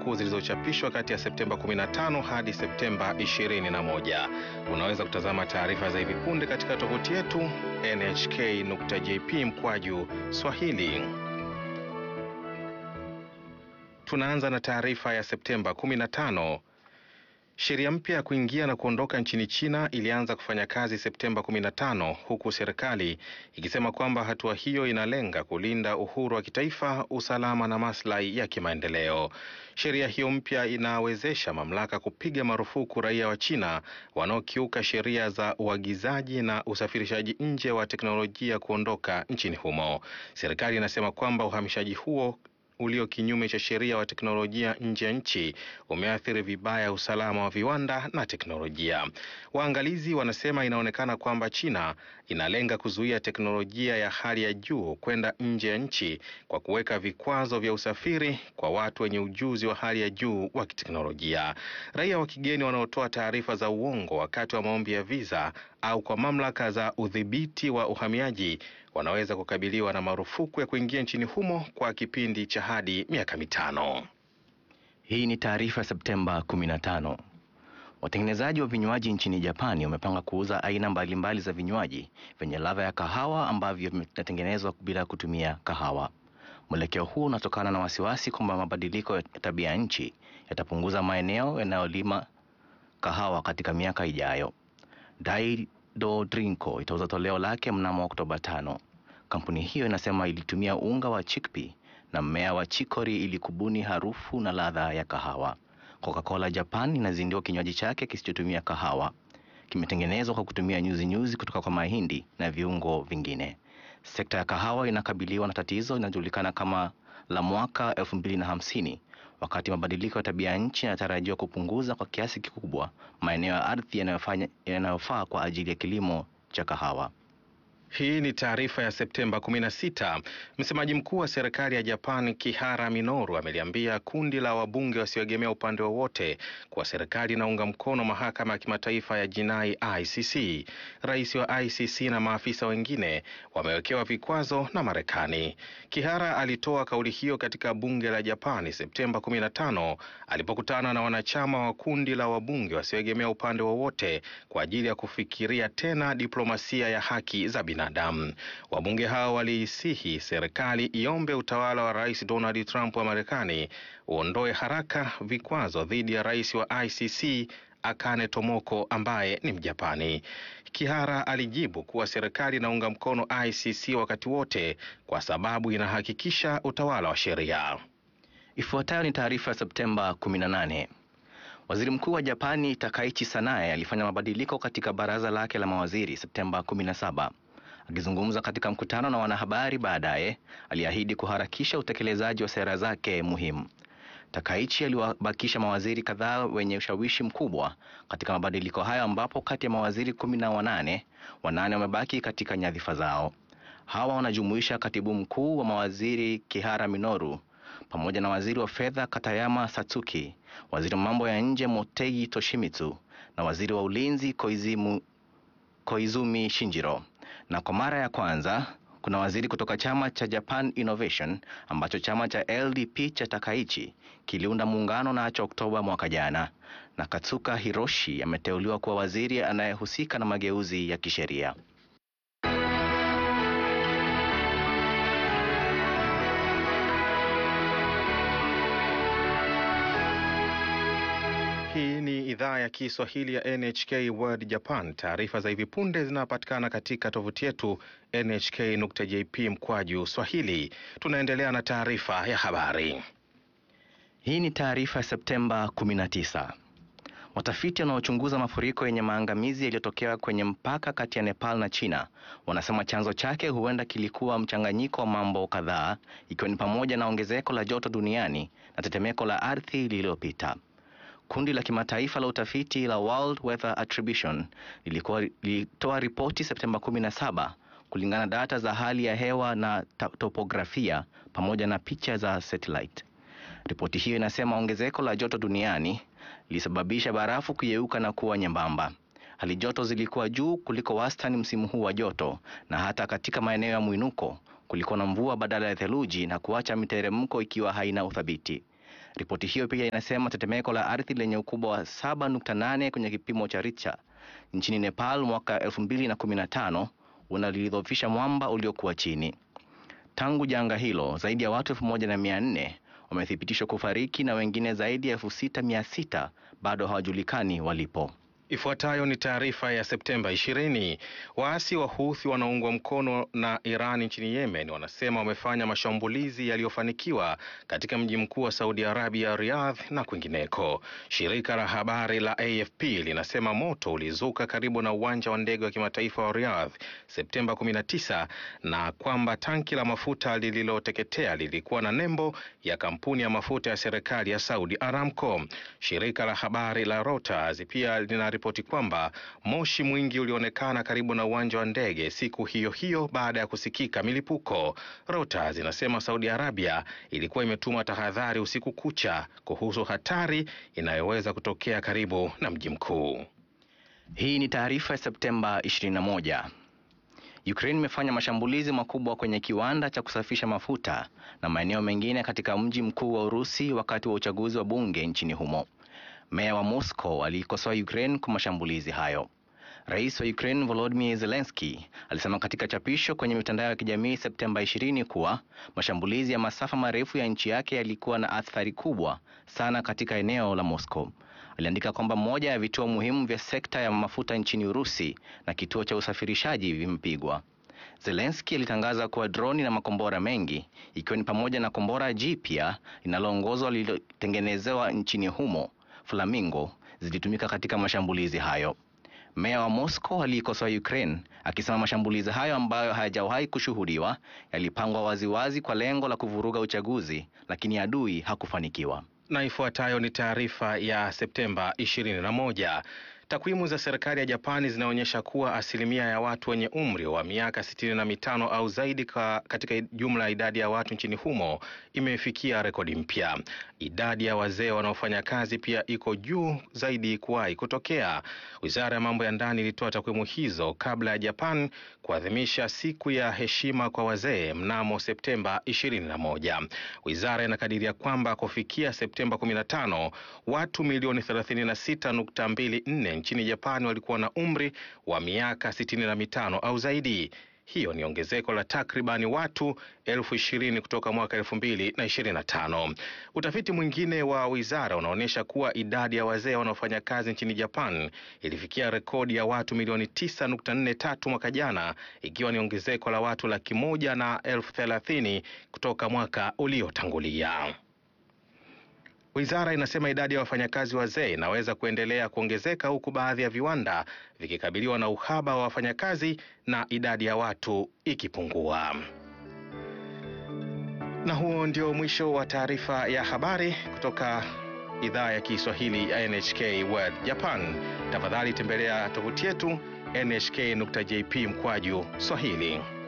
kuu zilizochapishwa kati ya Septemba 15 hadi Septemba 21. Unaweza kutazama taarifa za hivi punde katika tovuti yetu nhk.jp mkwaju Swahili. Tunaanza na taarifa ya Septemba 15. Sheria mpya ya kuingia na kuondoka nchini China ilianza kufanya kazi Septemba 15 huku serikali ikisema kwamba hatua hiyo inalenga kulinda uhuru wa kitaifa, usalama na maslahi ya kimaendeleo. Sheria hiyo mpya inawezesha mamlaka kupiga marufuku raia wa China wanaokiuka sheria za uagizaji na usafirishaji nje wa teknolojia kuondoka nchini humo. Serikali inasema kwamba uhamishaji huo ulio kinyume cha sheria wa teknolojia nje ya nchi umeathiri vibaya usalama wa viwanda na teknolojia. Waangalizi wanasema inaonekana kwamba China inalenga kuzuia teknolojia ya hali ya juu kwenda nje ya nchi kwa kuweka vikwazo vya usafiri kwa watu wenye ujuzi wa hali ya juu wa kiteknolojia. Raia wa kigeni wanaotoa taarifa za uongo wakati wa maombi ya visa au kwa mamlaka za udhibiti wa uhamiaji wanaweza kukabiliwa na marufuku ya kuingia nchini humo kwa kipindi cha hadi miaka mitano. Hii ni taarifa ya Septemba 15. Watengenezaji wa vinywaji nchini Japani wamepanga kuuza aina mbalimbali za vinywaji vyenye ladha ya kahawa ambavyo vinatengenezwa bila kutumia kahawa. Mwelekeo huu unatokana na wasiwasi kwamba mabadiliko ya tabia ya nchi yatapunguza maeneo yanayolima kahawa katika miaka ijayo. Daido Drinko itauza toleo lake mnamo Oktoba tano. Kampuni hiyo inasema ilitumia unga wa chickpea na mmea wa chicory ili kubuni harufu na ladha ya kahawa. Coca-Cola Japan inazindua kinywaji chake kisichotumia kahawa. Kimetengenezwa kwa kutumia nyuzi nyuzi kutoka kwa mahindi na viungo vingine. Sekta ya kahawa inakabiliwa na tatizo linalojulikana kama la mwaka elfu mbili na hamsini wakati mabadiliko ya tabia ya nchi yanatarajiwa kupunguza kwa kiasi kikubwa maeneo ya ardhi yanayofanya yanayofaa kwa ajili ya kilimo cha kahawa. Hii ni taarifa ya Septemba 16. Msemaji mkuu wa serikali ya Japan Kihara Minoru ameliambia kundi la wabunge wasioegemea upande wowote kuwa serikali inaunga mkono mahakama ya kimataifa ya jinai ICC. Rais wa ICC na maafisa wengine wamewekewa vikwazo na Marekani. Kihara alitoa kauli hiyo katika bunge la Japani Septemba 15 alipokutana na wanachama wa kundi la wabunge wasioegemea upande wowote kwa ajili ya kufikiria tena diplomasia ya haki za binadamu. Wabunge hao waliisihi serikali iombe utawala wa Rais Donald Trump wa Marekani uondoe haraka vikwazo dhidi ya rais wa ICC Akane Tomoko ambaye ni Mjapani. Kihara alijibu kuwa serikali inaunga mkono ICC wakati wote kwa sababu inahakikisha utawala wa sheria. Ifuatayo ni taarifa ya Septemba 18. Waziri Mkuu wa Japani Takaichi Sanae alifanya mabadiliko katika baraza lake la mawaziri Septemba 17. Akizungumza katika mkutano na wanahabari baadaye, aliahidi kuharakisha utekelezaji wa sera zake muhimu. Takaichi aliwabakisha mawaziri kadhaa wenye ushawishi mkubwa katika mabadiliko hayo, ambapo kati ya mawaziri kumi na wanane wanane wamebaki katika nyadhifa zao. Hawa wanajumuisha katibu mkuu wa mawaziri Kihara Minoru pamoja na waziri wa fedha Katayama Satsuki, waziri wa mambo ya nje Motegi Toshimitsu na waziri wa ulinzi Koizimu, Koizumi Shinjiro. Na kwa mara ya kwanza kuna waziri kutoka chama cha Japan Innovation ambacho chama cha LDP cha Takaichi kiliunda muungano nacho Oktoba mwaka jana. Na Katsuka Hiroshi ameteuliwa kuwa waziri anayehusika na mageuzi ya kisheria. Hii ni idhaa ya Kiswahili ya NHK World Japan. Taarifa za hivi punde zinapatikana katika tovuti yetu nhk.jp mkwaju swahili. Tunaendelea na taarifa ya habari. Hii ni taarifa ya Septemba 19. Watafiti wanaochunguza mafuriko yenye maangamizi yaliyotokea kwenye mpaka kati ya Nepal na China wanasema chanzo chake huenda kilikuwa mchanganyiko wa mambo kadhaa, ikiwa ni pamoja na ongezeko la joto duniani na tetemeko la ardhi lililopita. Kundi la kimataifa la utafiti la World Weather Attribution lilikuwa lilitoa ripoti Septemba 17 kulingana na data za hali ya hewa na topografia pamoja na picha za satellite. Ripoti hiyo inasema ongezeko la joto duniani lilisababisha barafu kuyeyuka na kuwa nyembamba. Hali joto zilikuwa juu kuliko wastani msimu huu wa joto, na hata katika maeneo ya mwinuko kulikuwa na mvua badala ya theluji na kuacha miteremko ikiwa haina uthabiti. Ripoti hiyo pia inasema tetemeko la ardhi lenye ukubwa wa 7.8 kwenye kipimo cha Richter nchini Nepal mwaka 2015 unalidhoofisha mwamba uliokuwa chini. Tangu janga hilo, zaidi ya watu elfu moja na mia nne wamethibitishwa kufariki na wengine zaidi ya elfu sita mia sita bado hawajulikani walipo. Ifuatayo ni taarifa ya Septemba 20. Waasi wa Houthi wanaoungwa mkono na Iran nchini Yemen wanasema wamefanya mashambulizi yaliyofanikiwa katika mji mkuu wa Saudi Arabia, Riyadh na kwingineko. Shirika la habari la AFP linasema moto ulizuka karibu na uwanja wa ndege wa kimataifa wa Riyadh Septemba 19 na kwamba tanki la mafuta lililoteketea lilikuwa na nembo ya kampuni ya mafuta ya serikali ya Saudi Aramco. Shirika la habari la Reuters pia lina ripoti kwamba moshi mwingi ulionekana karibu na uwanja wa ndege siku hiyo hiyo baada ya kusikika milipuko. Reuters inasema Saudi Arabia ilikuwa imetuma tahadhari usiku kucha kuhusu hatari inayoweza kutokea karibu na mji mkuu. Hii ni taarifa ya Septemba 21. Ukraine imefanya mashambulizi makubwa kwenye kiwanda cha kusafisha mafuta na maeneo mengine katika mji mkuu wa Urusi wakati wa uchaguzi wa bunge nchini humo. Meya wa Moscow aliikosoa Ukraine kwa mashambulizi hayo. Rais wa Ukraine Volodymyr Zelensky alisema katika chapisho kwenye mitandao ya kijamii Septemba 20 kuwa mashambulizi ya masafa marefu ya nchi yake yalikuwa na athari kubwa sana katika eneo la Moscow. Aliandika kwamba moja ya vituo muhimu vya sekta ya mafuta nchini Urusi na kituo cha usafirishaji vimepigwa. Zelensky alitangaza kuwa droni na makombora mengi ikiwa ni pamoja na kombora jipya linaloongozwa lililotengenezewa nchini humo Flamingo zilitumika katika mashambulizi hayo. Meya wa Moscow aliikosoa Ukraine akisema mashambulizi hayo ambayo hayajawahi kushuhudiwa yalipangwa waziwazi kwa lengo la kuvuruga uchaguzi, lakini adui hakufanikiwa. Na ifuatayo ni taarifa ya Septemba 21. Takwimu za serikali ya Japani zinaonyesha kuwa asilimia ya watu wenye umri wa miaka sitini na mitano au zaidi ka, katika jumla ya idadi ya watu nchini humo imefikia rekodi mpya. Idadi ya wazee wanaofanya kazi pia iko juu zaidi kuwahi kutokea. Wizara ya mambo ya ndani ilitoa takwimu hizo kabla ya Japan kuadhimisha siku ya heshima kwa wazee mnamo Septemba 21. Wizara inakadiria kwamba kufikia Septemba 15 watu milioni 36.24 nchini Japani walikuwa na umri wa miaka sitini na mitano au zaidi. Hiyo ni ongezeko la takribani watu elfu ishirini kutoka mwaka elfu mbili na ishirini na tano. Utafiti mwingine wa wizara unaonyesha kuwa idadi ya wazee wanaofanya kazi nchini Japan ilifikia rekodi ya watu milioni tisa nukta nne tatu mwaka jana, ikiwa ni ongezeko la watu laki moja na elfu thelathini kutoka mwaka uliotangulia. Wizara inasema idadi ya wafanyakazi wazee inaweza kuendelea kuongezeka huku baadhi ya viwanda vikikabiliwa na uhaba wa wafanyakazi na idadi ya watu ikipungua. Na huo ndio mwisho wa taarifa ya habari kutoka idhaa ya Kiswahili ya NHK World Japan. Tafadhali tembelea tovuti yetu nhk.jp mkwaju Swahili.